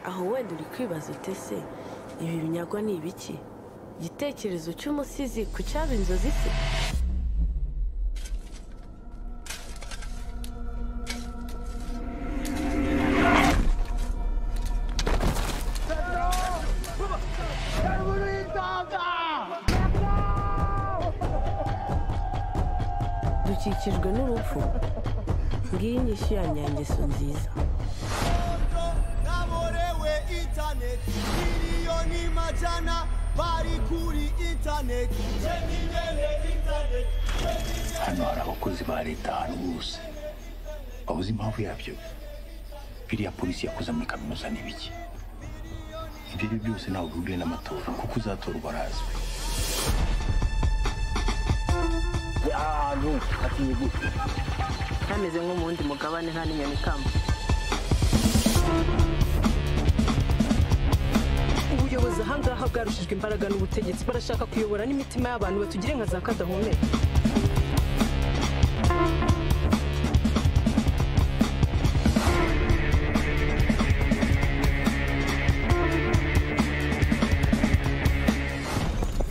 aho wenda uri kwibaza uti ese ibi binyagwa ni ibiki igitekerezo cy'umusizi ku cyaba inzozi se dukikijwe n'urupfu ngiyi inyishyu ya nyangeso nziza kaborewe intaneti miliyoni majana bari kuri intaneti hano hari abakozi ba leta ahantu hose babuze impamvu yabyo biriya polisi yakoze muri kaminuza ni biki ibyo ari byo byose ntabwo bihuriye n'amatora kuko uzatorwa arazwi hameze nko mu wundi mugabane nta n'inyoni ikamba ubuyobozi ahangaha bwarushijwe imbaraga n'ubutegetsi barashaka kuyobora n'imitima y'abantu batugire nka za kadahumeka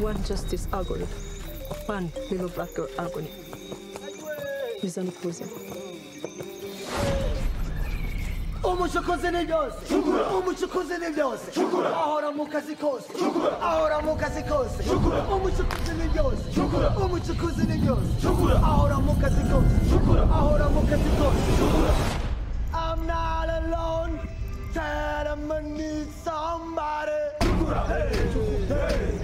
one justice agony one little black girl agony bizana ubuzima umucukuzi ni byose umucukuzi ni byose ahora mu kazi kose ahora mu kazi kose umucukuzi ni byose umucukuzi ni byose ahora mu kazi kose ahora mu kazi kose I'm not alone that I'm gonna need somebody hey, hey.